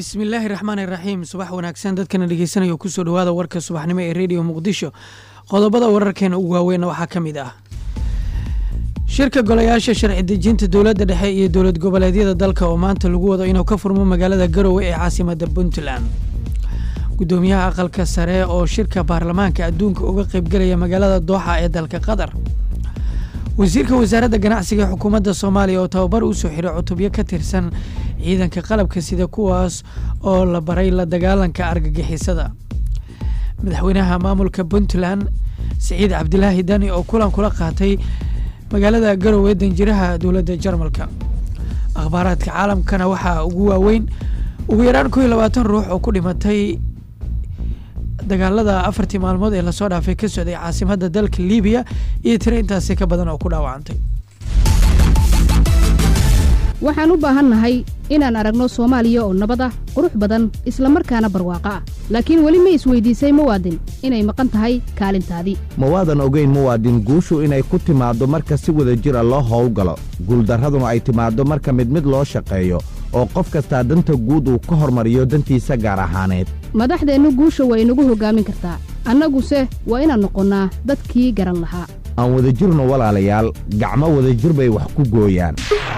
bismillaahi raxmaan iraxiim subax wanaagsan dadkana dhegeysanaya kusoo dhawaada warka subaxnimo ee rediyo muqdisho qodobada wararkeena ugu waaweynna waxaa ka mid ah shirka golayaasha sharci dejinta dowladda dhexe iyo dowlad goboleedyada dalka oo maanta lagu wado inuu ka furmo magaalada garowe ee caasimada puntland gudoomiyaha aqalka sare oo shirka baarlamaanka adduunka uga qaybgelaya magaalada dooxa ee dalka qatar wasiirka wasaaradda ganacsiga ee xukuumadda soomaaliya oo tababar u soo xiray cutubyo ka tirsan ciidanka qalabka sida kuwaas oo la baray la dagaalanka argagixisada madaxweynaha maamulka puntland siciid cabdilaahi dani oo kulan kula qaatay magaalada garowe danjiraha dowladda jarmalka akhbaaraadka caalamkana waxaa ugu waaweyn ugu yaraan kow iyo labaatan ruux oo ku dhimatay dagaalada afartii maalmood ee lasoo dhaafay ka socday caasimadda dalka libiya iyo tiro intaasi ka badan oo ku dhaawacantay waxaan u baahannahay inaan aragno soomaaliya oo nabad ah qurux badan isla markaana barwaaqo ah laakiin weli ma isweydiisay muwaadin inay maqan tahay kaalintaadii mawaadan ogeyn muwaadin guushu inay ku timaaddo marka si wada jira loo howlgalo guuldarraduna ay timaaddo marka mid mid loo shaqeeyo oo qof kastaa danta guud uu ka hormariyo dantiisa gaar ahaaneed madaxdeennu guusha waa inagu hoggaamin kartaa annaguse waa inaan noqonnaa dadkii garan lahaa aan wadajirno walaalayaal gacmo wadajir bay wax ku gooyaan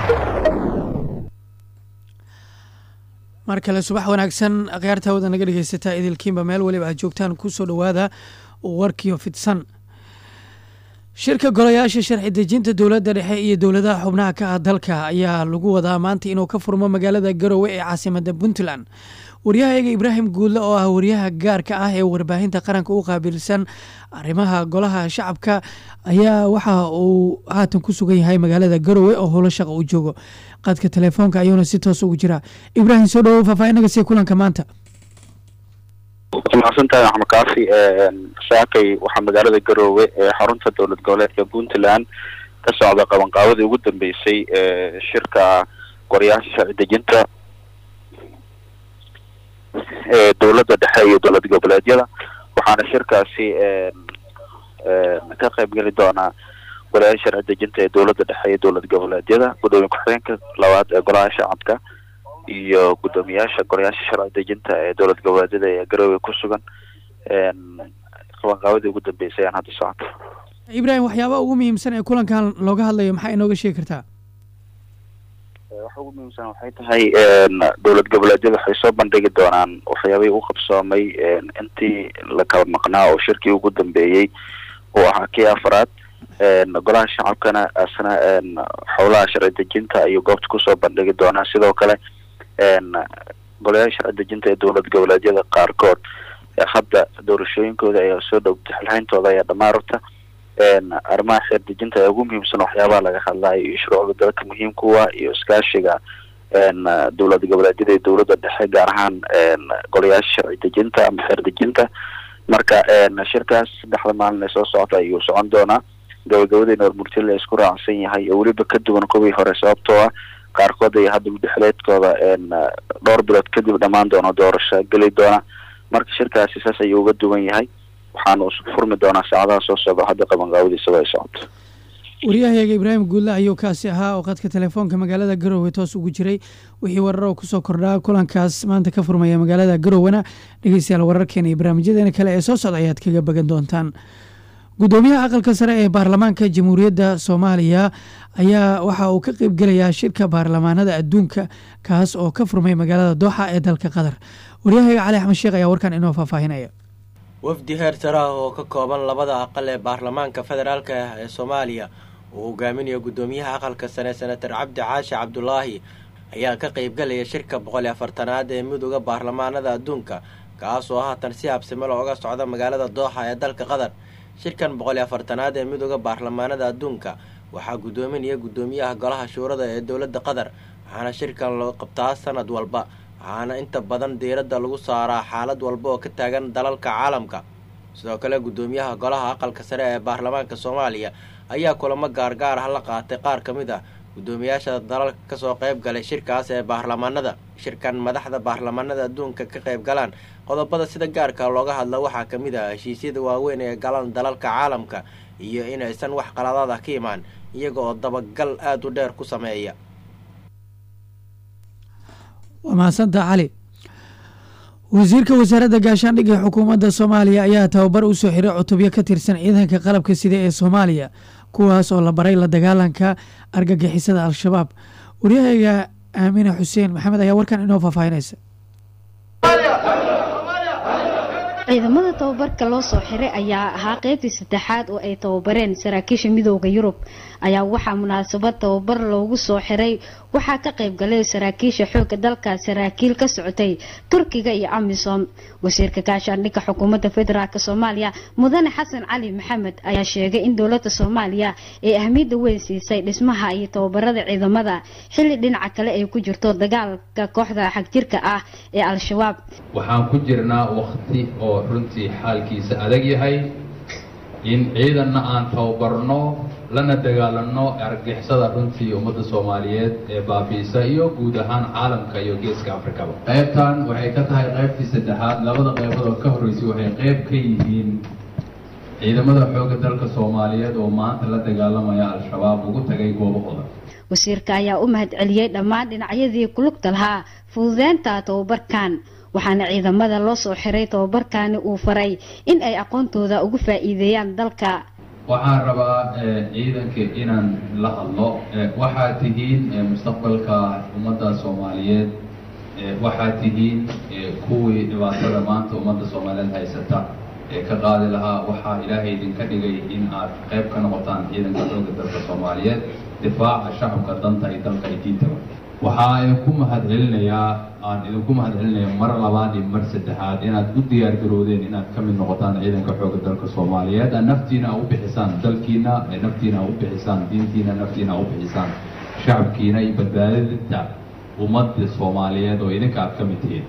mar kale subax wanaagsan akhyaarta wada naga dhegeysataa idilkiinba meel weliba aad joogtaan kusoo dhowaada warkiyo fidsan shirka golayaasha sharci dejinta dowladda dhexe iyo dowladaha xubnaha ka ah dalka ayaa lagu wadaa maanta inuu ka furmo magaalada garowe ee caasimada puntland waryahayaga ibraahim guudle oo ah waryaha gaarka ah ee warbaahinta qaranka u qaabilsan arrimaha golaha shacabka ayaa waxa uu haatan ku sugan yahay magaalada garowe oo howlo shaqa u joogo qadka telefoonka ayuuna si toos ugu jiraa ibraahim soo dhawow faahfaahinaga sii kulanka maanta mahadsantahay axmed kaafi saakay waxaa magaalada garoowe ee xarunta dowlad goboleedka puntland ka socda qabanqaabadii ugu dambeysay shirka golayaasha sharci dejinta ee dowladda dhexe iyo dowlad goboleedyada waxaana shirkaasi ka qaybgeli doonaa golayaasha sharci dejinta ee dowladda dhexe iyo dowlad goboleedyada gudoomiye ku-xigeenka labaad ee golaha shacabka iyo guddoomiyaasha golayaasha sharci dejinta ee dowlad goboleedyada ee garowe ku sugan qabanqaabadii ugu dambeysay aan hadda socoto ibraahim waxyaabaha ugu muhiimsan ee kulankan looga hadlayo maxaa inooga sheegi kartaa waxa ugu muhiimsan waxay tahay dowlad goboleedyada waxay soo bandhigi doonaan waxyaabihii u qabsoomay intii la kala maqnaa oo shirkii ugu dambeeyey uu ahaa kii afraad golaha shacabkana asna xowlaha sharci dejinta ayuu goobta kusoo bandhigi doonaa sidoo kale golayaasha sharci dejinta ee dowlad goboleedyada qaarkood hadda doorashooyinkooda ayaa soo dhowtay xilhayntooda ayaa dhamaarta arrimaha xeer dejinta ayaa ugu muhiimsan waxyaabaha laga hadlayo iyo shuruucda dalka muhiimkuwa iyo iskaashiga dowlad goboleedyada iyo dowladda dhexe gaar ahaan golayaasha sharci dejinta ama xeer dejinta marka shirkaas saddexda maalin ee soo socota ayuu socon doonaa gabagabadeyna warmurtila la isku raacsan yahay oo weliba ka duwan kuwii hore sababtoo ah qaarkood ay hadda muddaxileedkooda dhowr bilood kadib dhammaan doona doorasho geli doona marka shirkaasi saas ayuu uga duwan yahay waxaanu furmi doonaa saacadaha soo socda hadda qabanqaabadiisaba ay socoto waryahayaga ibraahim guudle ayuu kaasi ahaa oo qadka telefoonka magaalada garowe toos ugu jiray wixii warar oo kusoo kordhaa kulankaas maanta ka furmaya magaalada garowena dhegeystayaal wararkeena iyo barnaamijyadeena kale ee soo socda ayaad kaga bagan doontaan gudoomiyaha aqalka sare ee baarlamaanka jamhuuriyadda soomaaliya ayaa waxa uu ka qeybgelayaa shirka baarlamaanada adduunka kaas oo ka furmay magaalada dooxa ee dalka qatar waryahayaga cali axmed sheekh ayaa warkan inoo faahfaahinaya wafdi heer sare ah oo ka kooban labada aqal ee baarlamaanka federaalka ah ee soomaaliya uu hogaaminayo gudoomiyaha aqalka sare senator cabdi caashi cabdulaahi ayaa ka qeybgalaya shirka boqol iyo afartanaad ee midooda baarlamaanada adduunka kaas oo haatan si habsimelo uga socda magaalada dooxa ee dalka qatar shirkan boqol iyo afartanaad ee midooda baarlamaanada adduunka waxaa gudoominaya gudoomiyaha golaha shuurada ee dowladda qatar waxaana shirkan loo qabtaa sanad walba waxaana inta badan diiradda lagu saaraa xaalad walba oo ka taagan dalalka caalamka sidoo kale gudoomiyaha golaha aqalka sare ee baarlamaanka soomaaliya ayaa kulamo gaargaar ah la qaatay qaar ka mid ah gudoomiyaasha dalalka kasoo qayb galay shirkaas ee baarlamaanada shirkan madaxda baarlamaanada adduunka ka qayb galaan qodobada sida gaarka looga hadla waxaa ka mid ah heshiisyada waaweyn ee galaan dalalka caalamka iyo inaysan wax qaladaad ah ka imaan iyaga oo dabagal aada u dheer ku sameeya waa mahadsantaa cali wasiirka wasaaradda gaashaandhigga ee xukuumadda soomaaliya ayaa tababar u soo xiray cutubyo ka tirsan ciidanka qalabka sida ee soomaaliya kuwaas oo la baray la dagaalanka argagixisada al-shabaab waryahayga aamina xuseen maxamed ayaa warkan inoo faahfaahinaysa ciidamada tababarka loo soo xiray ayaa ahaa qeybtii saddexaad oo ay tababareen saraakiisha midooda yurub ayaa waxaa munaasabad tababar loogu soo xiray waxaa ka qayb galay saraakiisha xooga dalka saraakiil ka socotay turkiga iyo amisom wasiirka gaashaandhigga xukuumadda federaalk soomaaliya mudane xasan cali maxamed ayaa sheegay in dowlada soomaaliya ay ahmiyadda weyn siisay dhismaha iyo tababarada ciidamada xilli dhinaca kale ay ku jirto dagaalka kooxda xagjirka ah ee al-shabaab waxaan ku jirnaa waqti oo runtii xaalkiisa adag yahay in ciidanna aan tababarno lana dagaalanno argixisada runtii ummadda soomaaliyeed ee baabiisa iyo guud ahaan caalamka iyo geeska afrikaba qaybtan waxay ka tahay qaybtii saddexaad labada qaybood oo ka horreysay waxay qayb ka yihiin ciidamada xoogga dalka soomaaliyeed oo maanta la dagaalamaya al-shabaab ugu tagay goobahooda wasiirka ayaa u mahadceliyey dhammaan dhinacyadii kulugta lahaa fududeynta tababarkan waxaana ciidamada loo soo xiray tababarkani uu faray in ay aqoontooda ugu faa-iideeyaan dalka waxaan rabaa ciidanka inaan la hadlo waxaad tihiin mustaqbalka ummadda soomaaliyeed waxaad tihiin kuwii dhibaatada maanta ummadda soomaaliyeed haysata ee ka qaadi lahaa waxaa ilaahay idinka dhigay in aad qayb ka noqotaan ciidanka xooga dalka soomaaliyeed difaaca shacabka danta iyo dalka iyo diintaba waxaa idinku mahadcelinayaa aan idinku mahadcelinayaa mar labaad iyo mar saddexaad inaad u diyaar garoodeen inaad ka mid noqotaan ciidanka xooga dalka soomaaliyeed naftiina a u bixisaan dalkiina naftiina a u bixisaan diintiina naftiina a u bixisaan shacabkiina iyo badbaadinta ummadda soomaaliyeed oo idinka aad ka mid tihiin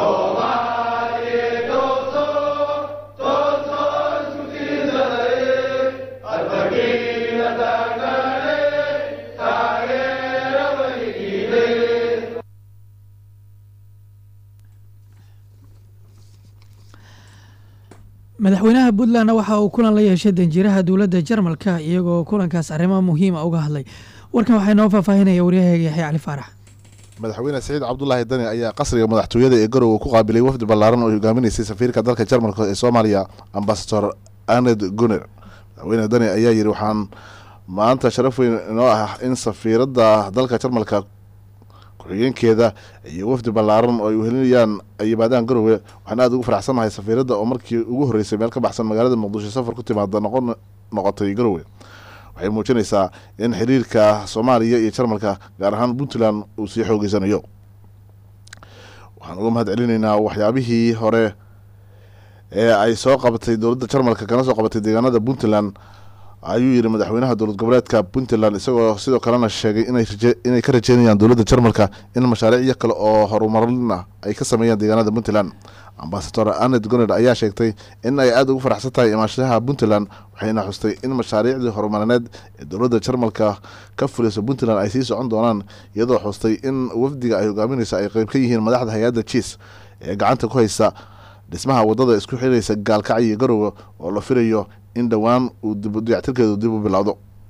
madaxweynaha puntlandna waxa uu kulan la yeeshay danjiraha dowladda jarmalka iyagoo kulankaas arrimo muhiima uga hadlay warkan waxaa inoo faahfaahinaya waryahaga yaxya cali faarax madaxweyne saciid cabdulaahi dani ayaa qasriga madaxtooyada ee garowe ku qaabilay wafdi ballaaran oo hogaaminaysay safiirka dalka jarmalka ee soomaaliya ambasador aned guner madaxweyne dani ayaa yidhi waxaan maanta sharaf weyn inoo ah in safiiradda dalka jarmalka ku-xigeenkeeda iyo wafdi ballaaran oo ay uhelinayaan ay yimaadaan garowe waxaan aada ugu faraxsannahay safiiradda oo markii ugu horreysay meel ka baxsan magaalada muqdisho safar ku timaada noqon noqotay garowe waxay muujinaysaa in xiriirka soomaaliya iyo jarmalka gaar ahaan puntland uu sii xoogeysanayo waxaan uga mahad celinaynaa waxyaabihii hore ee ay soo qabatay dowladda jarmalka kana soo qabatay deegaanada puntland ayuu yidhi madaxweynaha dowlad goboleedka puntland isagoo sidoo kalena sheegay inay ka rajeynayaan dowladda jarmalka in mashaariicyo kale oo horumarin ah ay ka sameeyaan deegaanada puntland ambasador anet goner ayaa sheegtay in ay aada ugu faraxsan tahay imaanshaha puntland waxayna xustay in mashaariicdii horumarineed ee dowladda jarmalka ka fulayso puntland ay sii socon doonaan iyadoo xustay in wafdiga ay hogaaminayso ay qeyb ka yihiin madaxda hay-adda jiis ee gacanta ku haysa dhismaha wadada isku xiraysa gaalkacyo iyo garowe oo la filayo in dhowaan uu dayactirkeedu dib u bilowdo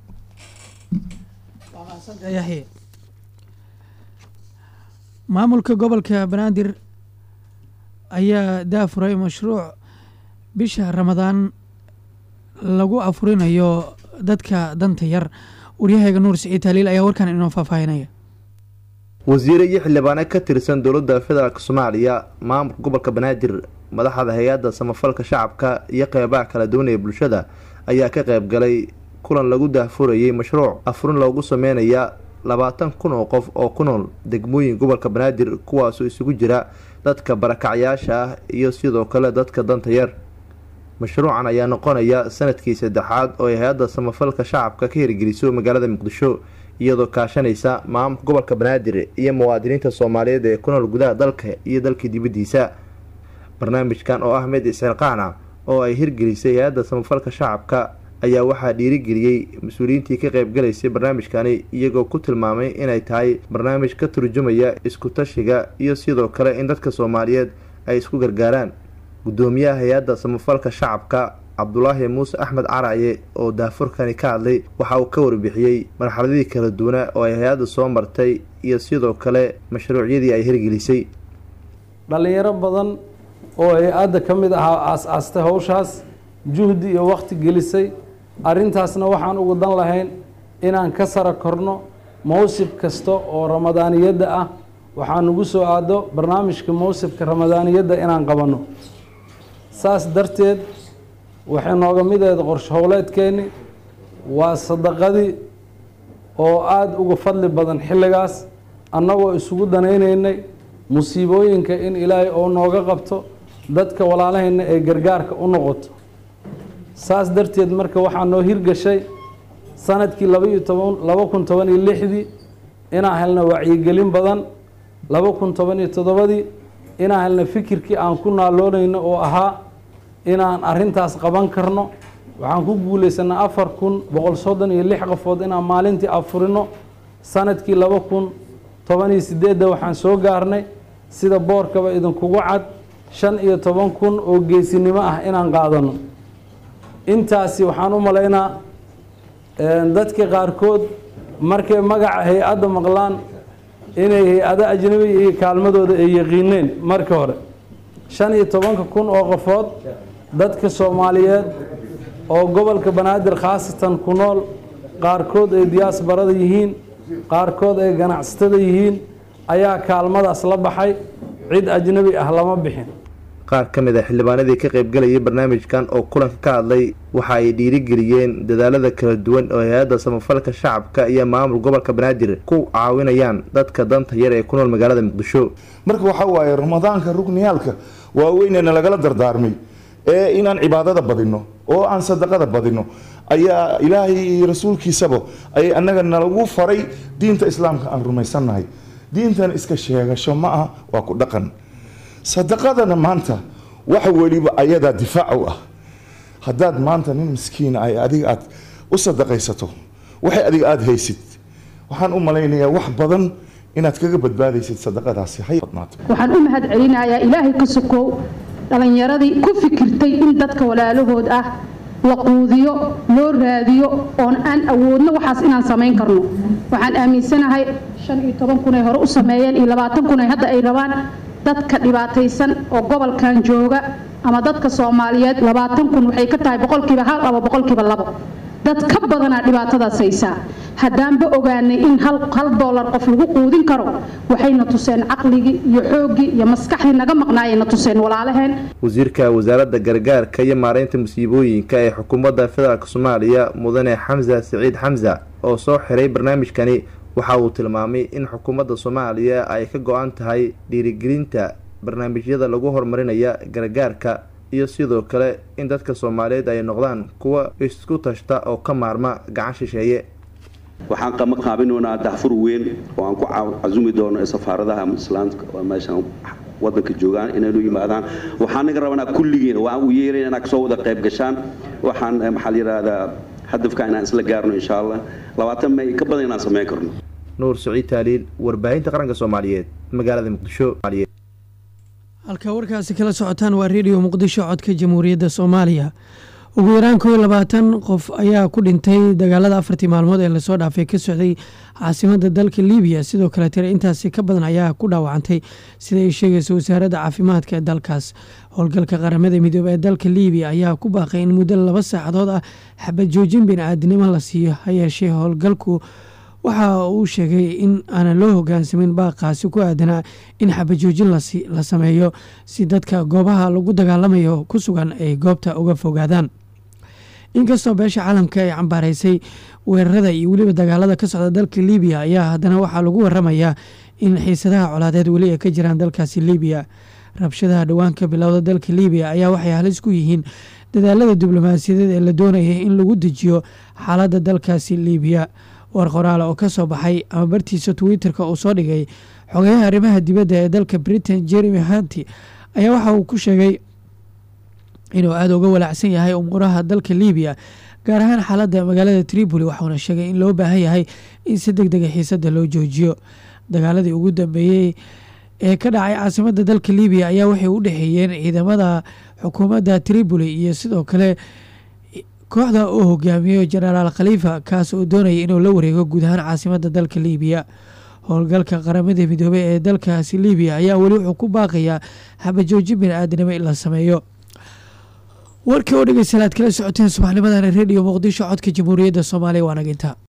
maamulka gobolka banaadir ayaa daafuray mashruuc bisha ramadaan lagu afurinayo dadka danta yar waryahayga nuur siciid taaliil ayaa warkan inoo faahfaahinaya wasiire iyo xildhibaano ka tirsan dowladda federaalk soomaaliya maamulka gobolka banaadir madaxda hay-adda samafalka shacabka iyo qeybaha kala duwan ee bulshada ayaa ka qayb galay kulan lagu daahfurayay mashruuc afurin loogu sameynaya labaatan kun oo qof oo ku nool degmooyin gobolka banaadir kuwaasoo isugu jira dadka barakacyaasha ah iyo sidoo kale dadka danta yar mashruucan ayaa noqonaya sanadkii saddexaad oo ay hay-adda samafalka shacabka ka hirgeliso magaalada muqdisho iyadoo kaashanaysa maamulka gobolka banaadir iyo muwaadiniinta soomaaliyeed ee ku nool gudaha dalka iyo dalka dibaddiisa barnaamijkan oo ah mid isxilqaana oo ay hirgelisay hay-adda samafalka shacabka ayaa waxaa dhiirigeliyey mas-uuliyiintii ka qaybgalaysay barnaamijkani iyagoo ku tilmaamay inay tahay barnaamij ka turjumaya isku-tashiga iyo sidoo kale in dadka soomaaliyeed ay isku gargaaraan guddoomiyaha hay-adda samafalka shacabka cabdulaahi muuse axmed caraye oo daafurkani ka hadlay waxa uu ka warbixiyey marxaladihii kala duwana oo ay hay-adda soo martay iyo sidoo kale mashruucyadii ay hirgelisay dhallinyaro badan oo hay-adda ka mid ahaa aas-aastay howshaas juhdi iyo wakhti gelisay arrintaasna waxaan ugu dan lahayn inaan ka sara korno mawsib kasta oo ramadaaniyadda ah waxaa nagu soo aado barnaamijka mawsibka ramadaaniyadda inaan qabanno saas darteed waxay nooga mideed qorshe howleedkeenni waa sadaqadii oo aada uga fadli badan xilligaas annagoo isugu danaynaynay musiibooyinka in ilaahay oo nooga qabto dadka walaalahayna ee gargaarka u noqoto saas darteed marka waxaa noo hirgashay sanadkii labaiyo toban laba kun toban iyo lixdii inaan helna wacyigelin badan laba kun toban iyo toddobadii inaan helna fikirkii aan ku naaloonayno oo ahaa inaan arrintaas qaban karno waxaan ku guulaysanay afar kun boqol soddon iyo lix qofood inaan maalintii afurino sanadkii laba kun toban iyo sideedda waxaan soo gaarnay sida boorkaba idinkugu cad shan iyo toban kun oo geesinimo ah inaan qaadano intaasi waxaan u malaynaa dadka qaarkood markay magaca hay-adda maqlaan inay hay-ado ajnabi iyo kaalmadooda ay yaqiineen marka hore shan iyo tobanka kun oo qofood dadka soomaaliyeed oo gobolka banaadir khaasatan ku nool qaarkood ay diyaasbarada yihiin qaarkood ay ganacsatada yihiin ayaa kaalmadaas la baxay cid ajnabi ah lama bixin qaar ka mid a xildhibaanadii ka qaybgalayay barnaamijkan oo kulanka ka hadlay waxa ay dhiirigeliyeen dadaalada kala duwan oo hay-adda samafalka shacabka iyo maamul gobolka banaadir ku caawinayaan dadka danta yar ee ku nool magaalada muqdisho marka waxaa waaye ramadaanka rugniyaalka waaweynena lagala dardaarmay ee inaan cibaadada badino oo aan sadaqada badino ayaa ilaahay iyo rasuulkiisaba ay annaga nalagu faray diinta islaamka aan rumaysannahay diintan iska sheegasho ma aha waa ku dhaqan sadaqadana maanta waxa weliba ayadaa difaac u ah haddaad maanta nin miskiina ay adiga aad u sadaqaysato waxay adiga aada haysid waxaan u malaynayaa wax badan inaad kaga badbaadaysid sadaqadaasi hay badnaato waxaan u mahad celinayaa ilaahay ka sokow dhallinyaradii ku fikirtay in dadka walaalahood ah la quudiyo loo raadiyo oon aan awoodno waxaas inaan samayn karno waxaan aaminsanahay shan iyo toban kun ay hore u sameeyeen iyo labaatan kun ay hadda ay rabaan dadka dhibaataysan oo gobolkan jooga ama dadka soomaaliyeed labaatan kun waxay ka tahay boqolkiiba hal ama boqolkiiba labo dad ka badanaa dhibaatadaas haysaa haddaanba ogaanay in hal hal doolar qof lagu quudin karo waxayna tuseen caqligii iyo xooggii iyo maskaxdii naga maqnaayayna tuseen walaalaheen wasiirka wasaaradda gargaarka iyo maareynta musiibooyinka ee xukuumadda federaalk soomaaliya mudane xamsa siciid xamsa oo soo xiray barnaamijkani waxa uu tilmaamay in xukuumadda soomaaliya ay ka go-an tahay dhiirigelinta barnaamijyada lagu horumarinaya gargaarka iyo sidoo kale in dadka soomaaliyeed ay noqdaan kuwa isku tashta oo ka maarma gacan shisheeye waxaan qama qaabinoonaa dahfur weyn oo aan ku casumi doono ee safaaradaha islaamka oo meeshan wadanka joogaan inaynu yimaadaan waxaan naga rabanaa kulligiina waan u yeerayn inaad kasoo wada qayb gashaan waxaan maxaa la yidhaahdaa hadafka inaan isla gaarno insha allah labaatan may ka badan inaan samayn karno nuur saciid taaliil warbaahinta qaranka soomaaliyeed magaalada muqdisho halka warkaasi kala socotaan waa redio muqdisho codka jamhuuriyadda soomaaliya ugu yaraan koo iyo labaatan qof ayaa ku dhintay dagaalada afartii maalmood ee lasoo dhaafay ka socday caasimada dalka libiya sidoo kale tire intaasi ka badan ayaa ku dhaawacantay sida ay sheegaysa wasaaradda caafimaadka ee dalkaas howlgalka qaramada midoobe ee dalka libiya ayaa ku baaqay in muddo laba saacadood ah xabad joojin bini-aadinimo la siiyo ha yeeshee howlgalku waxa uu sheegay in aanan loo hogaansamin baaqaasi ku aadanaa in xabajoojin la sameeyo si dadka goobaha lagu dagaalamayo ku sugan ay goobta uga fogaadaan inkastoo beesha caalamka ay cambaaraysay weerarada iyo weliba dagaalada ka socda dalka libiya ayaa haddana waxaa lagu waramayaa in xiisadaha colaadeed weli ay ka jiraan dalkaasi libiya rabshadaha dhawaanka bilowda dalka libiya ayaa waxay halis ku yihiin dadaalada diblomaasiyadeed ee la doonaya in lagu dejiyo xaaladda dalkaasi libiya war qoraale oo ka soo baxay ama bartiisa twitter-ka uu soo dhigay xogeyaha arrimaha dibadda ee dalka britain jeremy hanti ayaa waxa uu ku sheegay inuu aada uga walaacsan yahay umuuraha dalka libiya gaar ahaan xaaladda magaalada tripoli waxauna sheegay in loo baahan yahay in si deg dega xiisadda loo joojiyo dagaaladii ugu dambeeyey ee ka dhacay caasimadda dalka libiya ayaa waxay u dhexeeyeen ciidamada xukuumadda tripoli iyo sidoo kale kooxda uu hogaamiyo jenaraal khaliifa kaas oo doonaya inuu la wareego guud ahaan caasimadda dalka libiya howlgalka qaramada midoobey ee dalkaasi libiya ayaa weli wuxuu ku baaqayaa xabajoojin bini-aadanimo in la sameeyo warkii oo dhegeystayaal aad kala socoteen subaxnimadan redio muqdisho codka jamhuuriyadda soomaaliya waa naginta